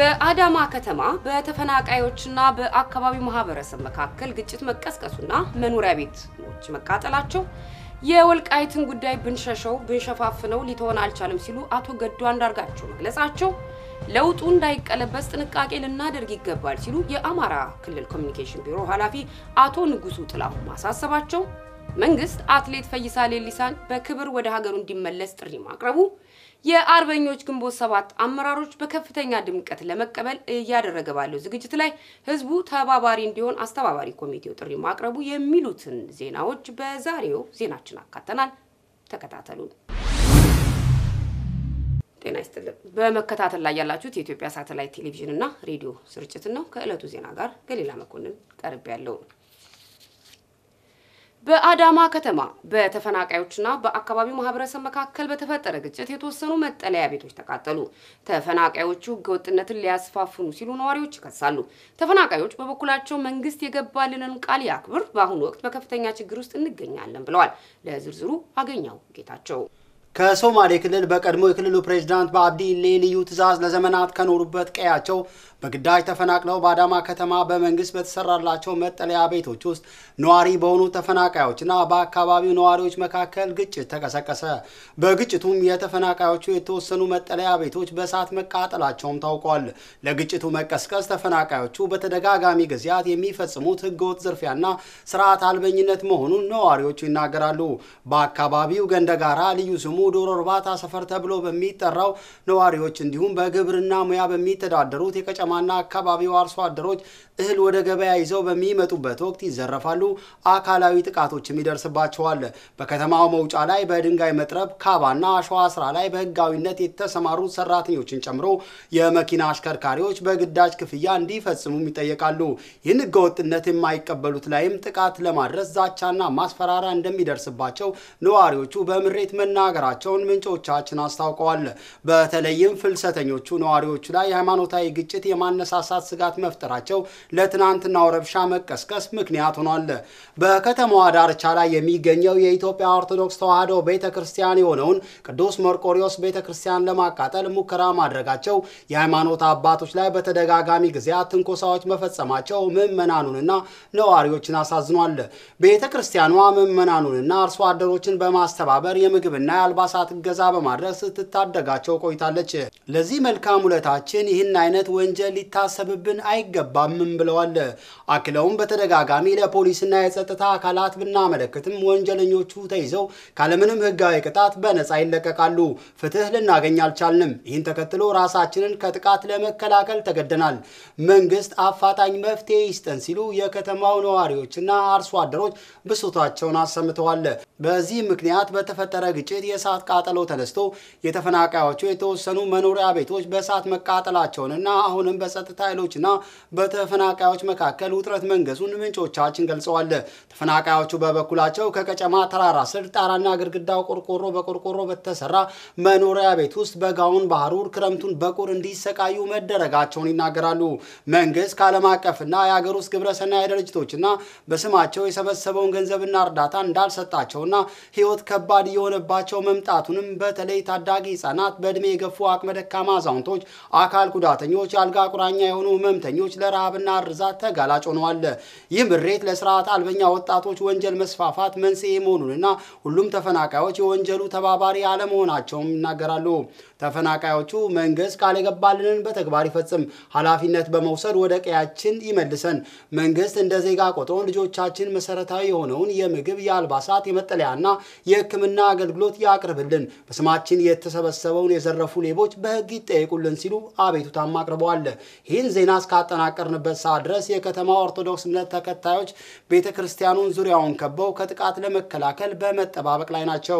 በአዳማ ከተማ በተፈናቃዮችና በአካባቢው ማህበረሰብ መካከል ግጭት መቀስቀሱና መኖሪያ ቤቶች መቃጠላቸው የወልቃይትን ጉዳይ ብንሸሸው ብንሸፋፍነው ሊተወን አልቻለም ሲሉ አቶ ገዱ አንዳርጋቸው መግለጻቸው ለውጡ እንዳይቀለበስ ጥንቃቄ ልናደርግ ይገባል ሲሉ የአማራ ክልል ኮሚኒኬሽን ቢሮ ኃላፊ አቶ ንጉሱ ጥላሁን ማሳሰባቸው መንግስት አትሌት ፈይሳ ሌሊሳን በክብር ወደ ሀገሩ እንዲመለስ ጥሪ ማቅረቡ የአርበኞች ግንቦት ሰባት አመራሮች በከፍተኛ ድምቀት ለመቀበል እያደረገ ባለው ዝግጅት ላይ ህዝቡ ተባባሪ እንዲሆን አስተባባሪ ኮሚቴው ጥሪ ማቅረቡ የሚሉትን ዜናዎች በዛሬው ዜናችን አካተናል። ተከታተሉን። ጤና ይስጥልን። በመከታተል ላይ ያላችሁት የኢትዮጵያ ሳተላይት ቴሌቪዥን እና ሬዲዮ ስርጭትን ነው። ከዕለቱ ዜና ጋር ገሊላ መኮንን ቀርብ ያለው በአዳማ ከተማ በተፈናቃዮችና በአካባቢው ማህበረሰብ መካከል በተፈጠረ ግጭት የተወሰኑ መጠለያ ቤቶች ተቃጠሉ። ተፈናቃዮቹ ህገወጥነትን ሊያስፋፍኑ ሲሉ ነዋሪዎች ይከሳሉ። ተፈናቃዮች በበኩላቸው መንግስት የገባልንን ቃል ያክብር፣ በአሁኑ ወቅት በከፍተኛ ችግር ውስጥ እንገኛለን ብለዋል። ለዝርዝሩ አገኘው ጌታቸው ከሶማሌ ክልል በቀድሞ የክልሉ ፕሬዝዳንት በአብዲ ኢሌ ልዩ ትዕዛዝ ለዘመናት ከኖሩበት ቀያቸው በግዳጅ ተፈናቅለው በአዳማ ከተማ በመንግስት በተሰራላቸው መጠለያ ቤቶች ውስጥ ነዋሪ በሆኑ ተፈናቃዮችና በአካባቢው ነዋሪዎች መካከል ግጭት ተቀሰቀሰ። በግጭቱም የተፈናቃዮቹ የተወሰኑ መጠለያ ቤቶች በእሳት መቃጠላቸውም ታውቋል። ለግጭቱ መቀስቀስ ተፈናቃዮቹ በተደጋጋሚ ጊዜያት የሚፈጽሙት ህገወጥ ዝርፊያና ስርዓት አልበኝነት መሆኑን ነዋሪዎቹ ይናገራሉ። በአካባቢው ገንደጋራ ልዩ ስሙ ዶሮ እርባታ ሰፈር ተብሎ በሚጠራው ነዋሪዎች እንዲሁም በግብርና ሙያ በሚተዳደሩት የቀጨማና አካባቢው አርሶ አደሮች እህል ወደ ገበያ ይዘው በሚመጡበት ወቅት ይዘረፋሉ፣ አካላዊ ጥቃቶችም ይደርስባቸዋል። በከተማው መውጫ ላይ በድንጋይ መጥረብ፣ ካባና አሸዋ ስራ ላይ በህጋዊነት የተሰማሩ ሰራተኞችን ጨምሮ የመኪና አሽከርካሪዎች በግዳጅ ክፍያ እንዲፈጽሙም ይጠየቃሉ። ይህን ህገወጥነት የማይቀበሉት ላይም ጥቃት ለማድረስ ዛቻና ማስፈራሪያ እንደሚደርስባቸው ነዋሪዎቹ በምሬት መናገራቸውን ምንጮቻችን አስታውቀዋል። በተለይም ፍልሰተኞቹ ነዋሪዎቹ ላይ የሃይማኖታዊ ግጭት የማነሳሳት ስጋት መፍጠራቸው ለትናንትናው ረብሻ መቀስቀስ ምክንያት ሆኗል። በከተማዋ ዳርቻ ላይ የሚገኘው የኢትዮጵያ ኦርቶዶክስ ተዋሕዶ ቤተ ክርስቲያን የሆነውን ቅዱስ መርቆሪዎስ ቤተ ክርስቲያን ለማቃጠል ሙከራ ማድረጋቸው የሃይማኖት አባቶች ላይ በተደጋጋሚ ጊዜያት ትንኮሳዎች መፈጸማቸው ምዕመናኑንና ነዋሪዎችን አሳዝኗል። ቤተ ክርስቲያኗ ምዕመናኑንና አርሶ አደሮችን በማስተባበር የምግብና የአልባሳት እገዛ በማድረግ ስትታደጋቸው ቆይታለች። ለዚህ መልካም ውለታችን ይህን አይነት ወንጀል ሊታሰብብን አይገባምም ብለዋል። አክለውም በተደጋጋሚ ለፖሊስና የጸጥታ አካላት ብናመለክትም ወንጀለኞቹ ተይዘው ካለምንም ሕጋዊ ቅጣት በነፃ ይለቀቃሉ። ፍትህ ልናገኝ አልቻልንም። ይህን ተከትሎ ራሳችንን ከጥቃት ለመከላከል ተገደናል። መንግስት አፋጣኝ መፍትሄ ይስጠን ሲሉ የከተማው ነዋሪዎችና አርሶ አደሮች ብሶታቸውን አሰምተዋል። በዚህ ምክንያት በተፈጠረ ግጭት የእሳት ቃጠሎ ተነስቶ የተፈናቃዮቹ የተወሰኑ መኖሪያ ቤቶች በእሳት መቃጠላቸውንና አሁንም በጸጥታ ኃይሎችና በተፈናቃዮች መካከል ውጥረት መንገሱን ምንጮቻችን ገልጸዋል። ተፈናቃዮቹ በበኩላቸው ከቀጨማ ተራራ ስር ጣራና ግድግዳው ቆርቆሮ በቆርቆሮ በተሰራ መኖሪያ ቤት ውስጥ በጋውን ባህሩር ክረምቱን በቁር እንዲሰቃዩ መደረጋቸውን ይናገራሉ። መንግስት ከዓለም አቀፍና የሀገር ውስጥ ግብረሰናይ ድርጅቶችና በስማቸው የሰበሰበውን ገንዘብና እርዳታ እንዳልሰጣቸውና ህይወት ከባድ እየሆነባቸው መምጣቱንም በተለይ ታዳጊ ህጻናት፣ በእድሜ የገፉ አቅመ ደካማ አዛውንቶች፣ አካል ጉዳተኞች፣ የአልጋ ቁራኛ የሆኑ ህመምተኞች ለረሃብና እርዛት ተጋላጭ ሆነዋል። ይህ ምሬት ለስርዓት አልበኛ ወጣቶች ወንጀል መስፋፋት መንስኤ መሆኑንና ሁሉም ተፈናቃዮች የወንጀሉ ተባባሪ አለመሆናቸውም ይናገራሉ። ተፈናቃዮቹ መንግስት ቃል የገባልንን በተግባር ይፈጽም፣ ኃላፊነት በመውሰድ ወደ ቀያችን ይመልሰን። መንግስት እንደ ዜጋ ቆጥሮን ልጆቻችን መሰረታዊ የሆነውን የምግብ፣ የአልባሳት፣ የመጠለያና የሕክምና አገልግሎት ያቅርብልን። በስማችን የተሰበሰበውን የዘረፉ ሌቦች በህግ ይጠየቁልን ሲሉ አቤቱታም አቅርበዋል። ይህን ዜና እስካጠናቀርንበት ሰዓት ድረስ የከተማ ኦርቶዶክስ እምነት ተከታዮች ቤተ ክርስቲያኑን ዙሪያውን ከበው ከጥቃት ለመከላከል በመጠባበቅ ላይ ናቸው።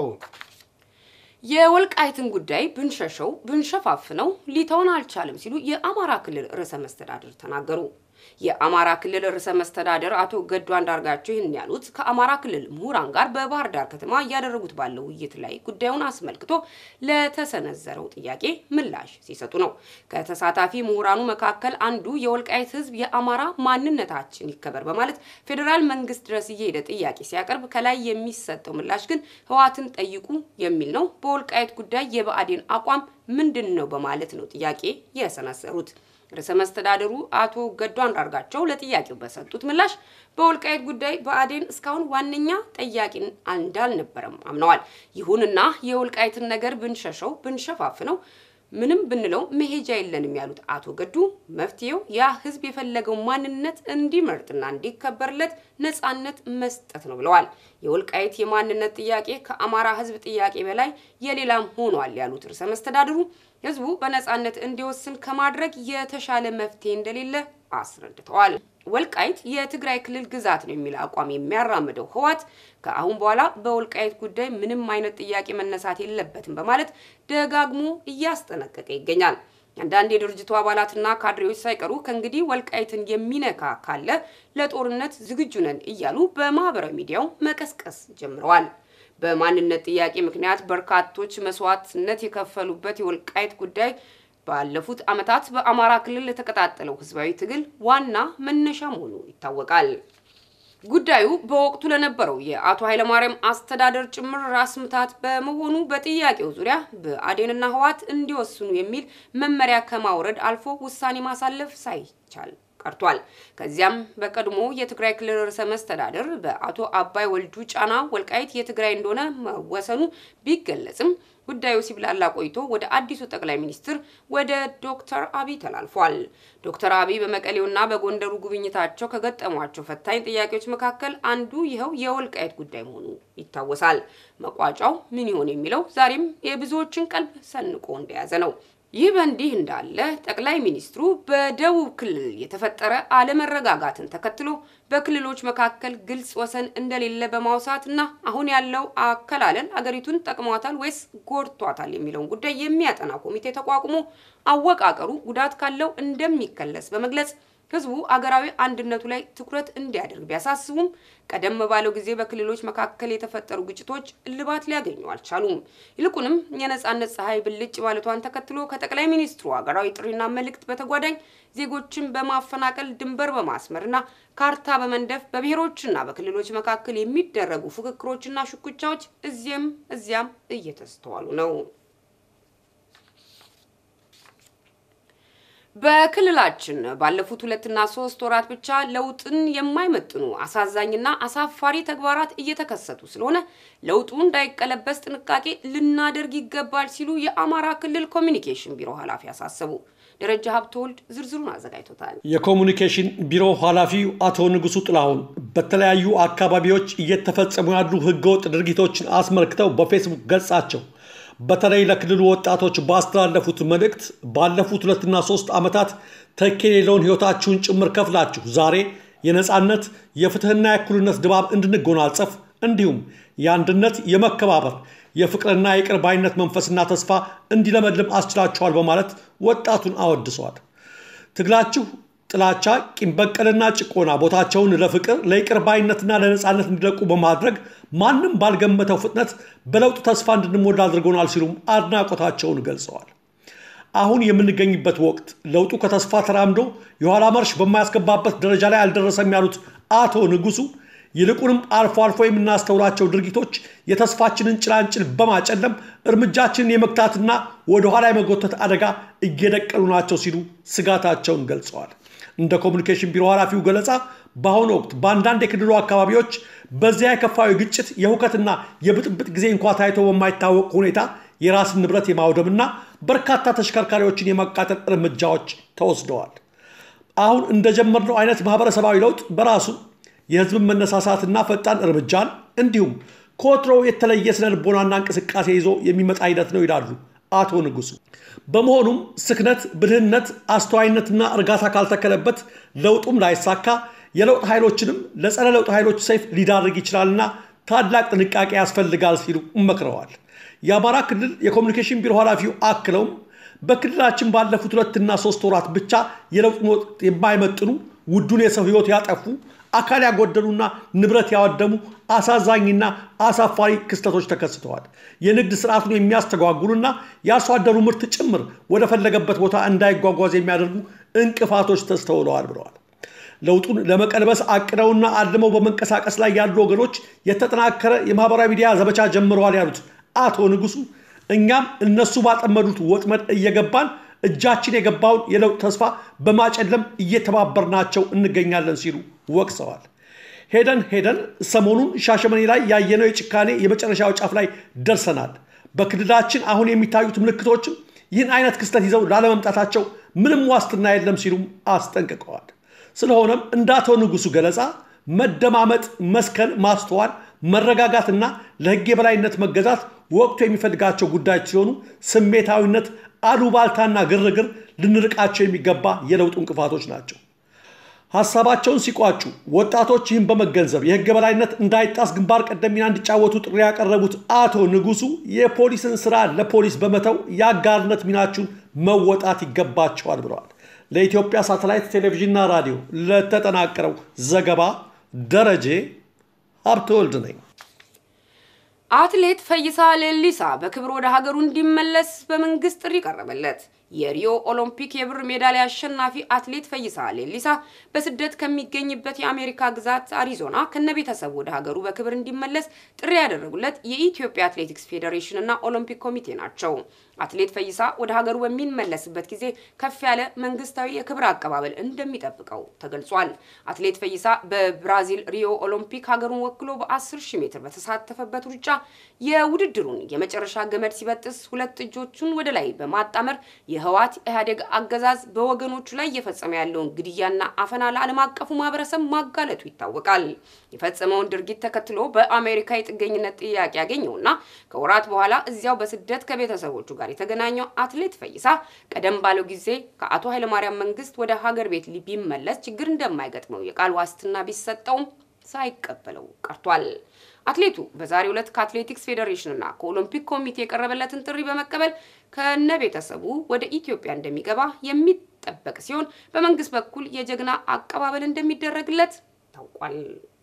የወልቃይትን ጉዳይ ብንሸሸው ብንሸፋፍነው ሊተውን አልቻለም ሲሉ የአማራ ክልል ርዕሰ መስተዳድር ተናገሩ። የአማራ ክልል ርዕሰ መስተዳደር አቶ ገዱ አንዳርጋቸው ይህን ያሉት ከአማራ ክልል ምሁራን ጋር በባህር ዳር ከተማ እያደረጉት ባለው ውይይት ላይ ጉዳዩን አስመልክቶ ለተሰነዘረው ጥያቄ ምላሽ ሲሰጡ ነው። ከተሳታፊ ምሁራኑ መካከል አንዱ የወልቃይት ሕዝብ የአማራ ማንነታችን ይከበር በማለት ፌዴራል መንግስት ድረስ እየሄደ ጥያቄ ሲያቀርብ ከላይ የሚሰጠው ምላሽ ግን ህወሓትን ጠይቁ የሚል ነው። በወልቃይት ጉዳይ የብአዴን አቋም ምንድን ነው በማለት ነው ጥያቄ የሰነዘሩት። ርዕሰ መስተዳድሩ አቶ ገዱ አንዳርጋቸው ለጥያቄው በሰጡት ምላሽ በወልቃይት ጉዳይ ብአዴን እስካሁን ዋነኛ ጠያቂ እንዳልነበረም አምነዋል። ይሁንና የወልቃይትን ነገር ብንሸሸው ብንሸፋፍነው ምንም ብንለው መሄጃ የለንም ያሉት አቶ ገዱ መፍትሄው ያ ህዝብ የፈለገው ማንነት እንዲመርጥና እንዲከበርለት ነጻነት መስጠት ነው ብለዋል። የወልቃይት የማንነት ጥያቄ ከአማራ ህዝብ ጥያቄ በላይ የሌላም ሆኗል ያሉት ርዕሰ መስተዳድሩ ህዝቡ በነጻነት እንዲወስን ከማድረግ የተሻለ መፍትሄ እንደሌለ አስረድተዋል። ወልቃይት የትግራይ ክልል ግዛት ነው የሚል አቋም የሚያራምደው ህወሓት ከአሁን በኋላ በወልቃይት ጉዳይ ምንም አይነት ጥያቄ መነሳት የለበትም በማለት ደጋግሞ እያስጠነቀቀ ይገኛል። አንዳንድ የድርጅቱ አባላትና ካድሬዎች ሳይቀሩ ከእንግዲህ ወልቃይትን የሚነካ ካለ ለጦርነት ዝግጁ ነን እያሉ በማህበራዊ ሚዲያው መቀስቀስ ጀምረዋል። በማንነት ጥያቄ ምክንያት በርካቶች መስዋዕትነት የከፈሉበት የወልቃይት ጉዳይ ባለፉት ዓመታት በአማራ ክልል ለተቀጣጠለው ህዝባዊ ትግል ዋና መነሻ መሆኑ ይታወቃል። ጉዳዩ በወቅቱ ለነበረው የአቶ ኃይለማርያም አስተዳደር ጭምር ራስ ምታት በመሆኑ በጥያቄው ዙሪያ ብአዴንና ህወሓት እንዲወስኑ የሚል መመሪያ ከማውረድ አልፎ ውሳኔ ማሳለፍ ሳይቻል ቀርቷል። ከዚያም በቀድሞ የትግራይ ክልል ርዕሰ መስተዳድር በአቶ አባይ ወልዱ ጫና ወልቃይት የትግራይ እንደሆነ መወሰኑ ቢገለጽም ጉዳዩ ሲብላላ ቆይቶ ወደ አዲሱ ጠቅላይ ሚኒስትር ወደ ዶክተር አብይ ተላልፏል። ዶክተር አብይ በመቀሌውና በጎንደሩ ጉብኝታቸው ከገጠሟቸው ፈታኝ ጥያቄዎች መካከል አንዱ ይኸው የወልቃይት ጉዳይ መሆኑ ይታወሳል። መቋጫው ምን ይሆን የሚለው ዛሬም የብዙዎችን ቀልብ ሰንቆ እንደያዘ ነው። ይህ በእንዲህ እንዳለ ጠቅላይ ሚኒስትሩ በደቡብ ክልል የተፈጠረ አለመረጋጋትን ተከትሎ በክልሎች መካከል ግልጽ ወሰን እንደሌለ በማውሳት እና አሁን ያለው አከላለል አገሪቱን ጠቅሟታል ወይስ ጎድቷታል የሚለውን ጉዳይ የሚያጠና ኮሚቴ ተቋቁሞ አወቃቀሩ ጉዳት ካለው እንደሚከለስ በመግለጽ ህዝቡ አገራዊ አንድነቱ ላይ ትኩረት እንዲያደርግ ቢያሳስቡም ቀደም ባለው ጊዜ በክልሎች መካከል የተፈጠሩ ግጭቶች እልባት ሊያገኙ አልቻሉም። ይልቁንም የነጻነት ፀሐይ ብልጭ ማለቷን ተከትሎ ከጠቅላይ ሚኒስትሩ ሀገራዊ ጥሪና መልእክት በተጓዳኝ ዜጎችን በማፈናቀል ድንበር በማስመርና ካርታ በመንደፍ በብሔሮችና በክልሎች መካከል የሚደረጉ ፉክክሮችና ሽኩቻዎች እዚህም እዚያም እየተስተዋሉ ነው። በክልላችን ባለፉት ሁለትና ሶስት ወራት ብቻ ለውጥን የማይመጥኑ አሳዛኝና አሳፋሪ ተግባራት እየተከሰቱ ስለሆነ ለውጡ እንዳይቀለበስ ጥንቃቄ ልናደርግ ይገባል ሲሉ የአማራ ክልል ኮሚኒኬሽን ቢሮ ኃላፊ አሳሰቡ። ደረጃ ሀብተወልድ ዝርዝሩን አዘጋጅቶታል። የኮሚኒኬሽን ቢሮ ኃላፊው አቶ ንጉሱ ጥላሁን በተለያዩ አካባቢዎች እየተፈጸሙ ያሉ ህገወጥ ድርጊቶችን አስመልክተው በፌስቡክ ገጻቸው በተለይ ለክልሉ ወጣቶች ባስተላለፉት መልእክት ባለፉት ሁለትና ሶስት ዓመታት ተኪ የሌለውን ህይወታችሁን ጭምር ከፍላችሁ ዛሬ የነፃነት የፍትህና የእኩልነት ድባብ እንድንጎናጸፍ እንዲሁም የአንድነት የመከባበር የፍቅርና የቅር ባይነት መንፈስና ተስፋ እንዲለመልም አስችላችኋል በማለት ወጣቱን አወድሰዋል። ትግላችሁ ጥላቻ፣ ቂም በቀልና ጭቆና ቦታቸውን ለፍቅር ለይቅር ባይነትና ለነፃነት እንዲለቁ በማድረግ ማንም ባልገመተው ፍጥነት በለውጥ ተስፋ እንድንሞላ አድርጎናል ሲሉም አድናቆታቸውን ገልጸዋል። አሁን የምንገኝበት ወቅት ለውጡ ከተስፋ ተራምዶ የኋላ መርሽ በማያስገባበት ደረጃ ላይ አልደረሰም ያሉት አቶ ንጉሱ ይልቁንም አልፎ አልፎ የምናስተውላቸው ድርጊቶች የተስፋችንን ጭላንጭል በማጨለም እርምጃችንን የመግታትና ወደኋላ የመጎተት አደጋ እየደቀኑ ናቸው ሲሉ ስጋታቸውን ገልጸዋል። እንደ ኮሚኒኬሽን ቢሮ ኃላፊው ገለጻ በአሁኑ ወቅት በአንዳንድ የክልሉ አካባቢዎች በዚያ የከፋዊ ግጭት የሁከትና የብጥብጥ ጊዜ እንኳ ታይቶ በማይታወቅ ሁኔታ የራስን ንብረት የማውደምና በርካታ ተሽከርካሪዎችን የማቃጠል እርምጃዎች ተወስደዋል። አሁን እንደጀመርነው አይነት ማህበረሰባዊ ለውጥ በራሱ የህዝብን መነሳሳትና ፈጣን እርምጃን እንዲሁም ከወትሮው የተለየ ስነ ልቦናና እንቅስቃሴ ይዞ የሚመጣ ሂደት ነው ይላሉ አቶ ንጉሱ። በመሆኑም ስክነት፣ ብልህነት፣ አስተዋይነትና እርጋታ ካልተከለበት ለውጡም ላይሳካ የለውጥ ኃይሎችንም ለጸረ ለውጥ ኃይሎች ሰይፍ ሊዳርግ ይችላልና ታላቅ ጥንቃቄ ያስፈልጋል ሲሉ መክረዋል። የአማራ ክልል የኮሚኒኬሽን ቢሮ ኃላፊው አክለውም በክልላችን ባለፉት ሁለትና ሶስት ወራት ብቻ የለውጥ ወቅት የማይመጥኑ ውዱን የሰው ህይወት ያጠፉ አካል ያጎደሉና ንብረት ያወደሙ አሳዛኝና አሳፋሪ ክስተቶች ተከስተዋል። የንግድ ስርዓቱን የሚያስተጓጉሉና የአርሶ አደሩ ምርት ጭምር ወደ ፈለገበት ቦታ እንዳይጓጓዝ የሚያደርጉ እንቅፋቶች ተስተውለዋል ብለዋል። ለውጡን ለመቀልበስ አቅደውና አልመው በመንቀሳቀስ ላይ ያሉ ወገኖች የተጠናከረ የማህበራዊ ሚዲያ ዘመቻ ጀምረዋል ያሉት አቶ ንጉሱ እኛም እነሱ ባጠመዱት ወጥመድ እየገባን እጃችን የገባውን የለውጥ ተስፋ በማጨለም እየተባበርናቸው እንገኛለን ሲሉ ወቅሰዋል። ሄደን ሄደን ሰሞኑን ሻሸመኔ ላይ ያየነው የጭካኔ የመጨረሻው ጫፍ ላይ ደርሰናል። በክልላችን አሁን የሚታዩት ምልክቶችም ይህን አይነት ክስተት ይዘው ላለመምጣታቸው ምንም ዋስትና የለም ሲሉም አስጠንቅቀዋል። ስለሆነም እንደ አቶ ንጉሱ ገለጻ መደማመጥ፣ መስከን፣ ማስተዋል፣ መረጋጋትና ለሕግ የበላይነት መገዛት ወቅቱ የሚፈልጋቸው ጉዳዮች ሲሆኑ ስሜታዊነት፣ አሉባልታና ግርግር ልንርቃቸው የሚገባ የለውጡ እንቅፋቶች ናቸው። ሀሳባቸውን ሲቋጩ ወጣቶች ይህን በመገንዘብ የህግ የበላይነት እንዳይጣስ ግንባር ቀደም ሚና እንዲጫወቱ ጥሪ ያቀረቡት አቶ ንጉሱ የፖሊስን ስራ ለፖሊስ በመተው የአጋርነት ሚናችሁን መወጣት ይገባቸዋል ብለዋል። ለኢትዮጵያ ሳተላይት ቴሌቪዥንና ራዲዮ ለተጠናቀረው ዘገባ ደረጀ ሀብተወልድ ነኝ። አትሌት ፈይሳ ሌሊሳ በክብር ወደ ሀገሩ እንዲመለስ በመንግስት ጥሪ ቀረበለት። የሪዮ ኦሎምፒክ የብር ሜዳሊያ አሸናፊ አትሌት ፈይሳ ሌሊሳ በስደት ከሚገኝበት የአሜሪካ ግዛት አሪዞና ከነቤተሰቡ ወደ ሀገሩ በክብር እንዲመለስ ጥሪ ያደረጉለት የኢትዮጵያ አትሌቲክስ ፌዴሬሽን እና ኦሎምፒክ ኮሚቴ ናቸው። አትሌት ፈይሳ ወደ ሀገሩ በሚመለስበት ጊዜ ከፍ ያለ መንግስታዊ የክብር አቀባበል እንደሚጠብቀው ተገልጿል። አትሌት ፈይሳ በብራዚል ሪዮ ኦሎምፒክ ሀገሩን ወክሎ በ10 ሺህ ሜትር በተሳተፈበት ሩጫ የውድድሩን የመጨረሻ ገመድ ሲበጥስ ሁለት እጆቹን ወደ ላይ በማጣመር የህወሓት ኢህአዴግ አገዛዝ በወገኖቹ ላይ እየፈጸመ ያለውን ግድያና አፈና ለዓለም አቀፉ ማህበረሰብ ማጋለጡ ይታወቃል። የፈጸመውን ድርጊት ተከትሎ በአሜሪካ የጥገኝነት ጥያቄ ያገኘውና ከወራት በኋላ እዚያው በስደት ከቤተሰቦቹ ጋር የተገናኘው አትሌት ፈይሳ ቀደም ባለው ጊዜ ከአቶ ኃይለማርያም መንግስት ወደ ሀገር ቤት ቢመለስ ችግር እንደማይገጥመው የቃል ዋስትና ቢሰጠውም ሳይቀበለው ቀርቷል። አትሌቱ በዛሬው ዕለት ከአትሌቲክስ ፌዴሬሽንና ከኦሎምፒክ ኮሚቴ የቀረበለትን ጥሪ በመቀበል ከነ ቤተሰቡ ወደ ኢትዮጵያ እንደሚገባ የሚጠበቅ ሲሆን በመንግስት በኩል የጀግና አቀባበል እንደሚደረግለት ታውቋል።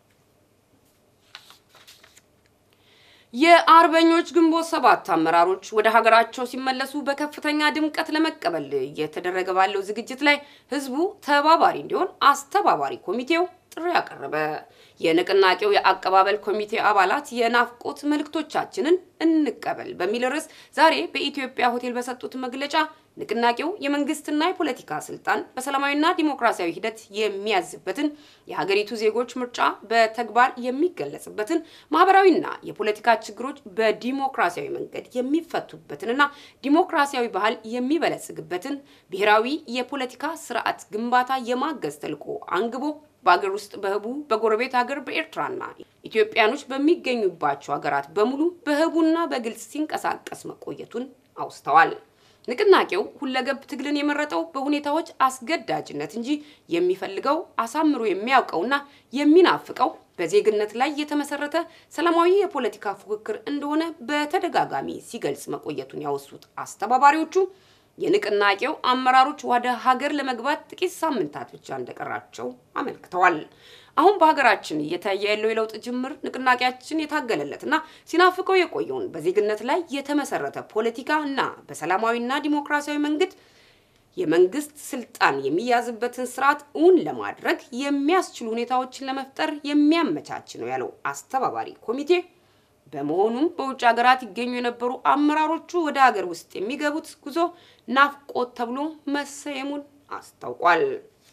የአርበኞች ግንቦት ሰባት አመራሮች ወደ ሀገራቸው ሲመለሱ በከፍተኛ ድምቀት ለመቀበል እየተደረገ ባለው ዝግጅት ላይ ህዝቡ ተባባሪ እንዲሆን አስተባባሪ ኮሚቴው ጥሪ ያቀረበ። የንቅናቄው የአቀባበል ኮሚቴ አባላት የናፍቆት መልእክቶቻችንን እንቀበል በሚል ርዕስ ዛሬ በኢትዮጵያ ሆቴል በሰጡት መግለጫ ንቅናቄው የመንግስትና የፖለቲካ ስልጣን በሰላማዊና ዲሞክራሲያዊ ሂደት የሚያዝበትን የሀገሪቱ ዜጎች ምርጫ በተግባር የሚገለጽበትን ማህበራዊና የፖለቲካ ችግሮች በዲሞክራሲያዊ መንገድ የሚፈቱበትንና ዲሞክራሲያዊ ባህል የሚበለጽግበትን ብሔራዊ የፖለቲካ ስርዓት ግንባታ የማገዝ ተልዕኮ አንግቦ በሀገር ውስጥ በህቡ በጎረቤት ሀገር በኤርትራና ኢትዮጵያኖች በሚገኙባቸው ሀገራት በሙሉ በህቡና በግልጽ ሲንቀሳቀስ መቆየቱን አውስተዋል። ንቅናቄው ሁለገብ ትግልን የመረጠው በሁኔታዎች አስገዳጅነት እንጂ የሚፈልገው አሳምሮ የሚያውቀውና የሚናፍቀው በዜግነት ላይ የተመሰረተ ሰላማዊ የፖለቲካ ፉክክር እንደሆነ በተደጋጋሚ ሲገልጽ መቆየቱን ያወሱት አስተባባሪዎቹ የንቅናቄው አመራሮች ወደ ሀገር ለመግባት ጥቂት ሳምንታት ብቻ እንደቀራቸው አመልክተዋል። አሁን በሀገራችን እየታየ ያለው የለውጥ ጅምር ንቅናቄያችን የታገለለትና ሲናፍቀው የቆየውን በዜግነት ላይ የተመሰረተ ፖለቲካ እና በሰላማዊና ዲሞክራሲያዊ መንገድ የመንግስት ስልጣን የሚያዝበትን ስርዓት እውን ለማድረግ የሚያስችሉ ሁኔታዎችን ለመፍጠር የሚያመቻች ነው ያለው አስተባባሪ ኮሚቴ በመሆኑም በውጭ ሀገራት ይገኙ የነበሩ አመራሮቹ ወደ ሀገር ውስጥ የሚገቡት ጉዞ ናፍቆት ተብሎ መሰየሙን አስታውቋል።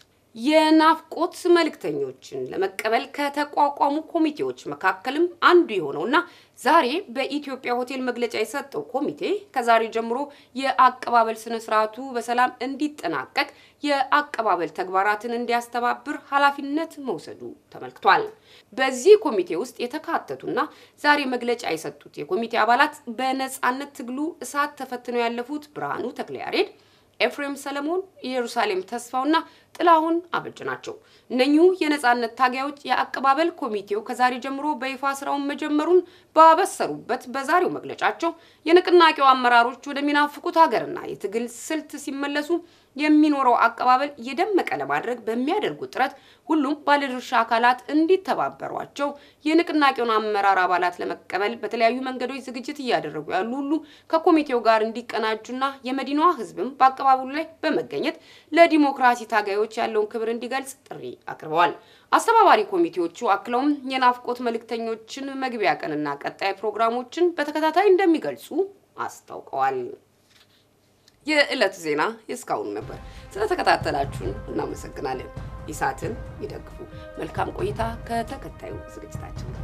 የናፍቆት መልእክተኞችን ለመቀበል ከተቋቋሙ ኮሚቴዎች መካከልም አንዱ የሆነውና ዛሬ በኢትዮጵያ ሆቴል መግለጫ የሰጠው ኮሚቴ ከዛሬ ጀምሮ የአቀባበል ስነ ስርዓቱ በሰላም እንዲጠናቀቅ የአቀባበል ተግባራትን እንዲያስተባብር ኃላፊነት መውሰዱ ተመልክቷል። በዚህ ኮሚቴ ውስጥ የተካተቱና ዛሬ መግለጫ የሰጡት የኮሚቴ አባላት በነጻነት ትግሉ እሳት ተፈትነው ያለፉት ብርሃኑ ተክለያሬድ ኤፍሬም ሰለሞን፣ ኢየሩሳሌም ተስፋውና ጥላሁን አበጅ ናቸው። እነኚሁ የነጻነት ታጋዮች የአቀባበል ኮሚቴው ከዛሬ ጀምሮ በይፋ ስራውን መጀመሩን ባበሰሩበት በዛሬው መግለጫቸው የንቅናቄው አመራሮች ወደሚናፍቁት ሀገርና የትግል ስልት ሲመለሱ የሚኖረው አቀባበል የደመቀ ለማድረግ በሚያደርጉት ጥረት ሁሉም ባለድርሻ አካላት እንዲተባበሯቸው የንቅናቄውን አመራር አባላት ለመቀበል በተለያዩ መንገዶች ዝግጅት እያደረጉ ያሉ ሁሉ ከኮሚቴው ጋር እንዲቀናጁና የመዲናዋ ሕዝብም በአቀባበሉ ላይ በመገኘት ለዲሞክራሲ ታጋዮች ያለውን ክብር እንዲገልጽ ጥሪ አቅርበዋል። አስተባባሪ ኮሚቴዎቹ አክለውም የናፍቆት መልእክተኞችን መግቢያ ቀንና ቀጣይ ፕሮግራሞችን በተከታታይ እንደሚገልጹ አስታውቀዋል። የዕለቱ ዜና የእስካሁኑ ነበር። ስለተከታተላችሁን እናመሰግናለን። ኢሳትን ይደግፉ። መልካም ቆይታ ከተከታዩ ዝግጅታችን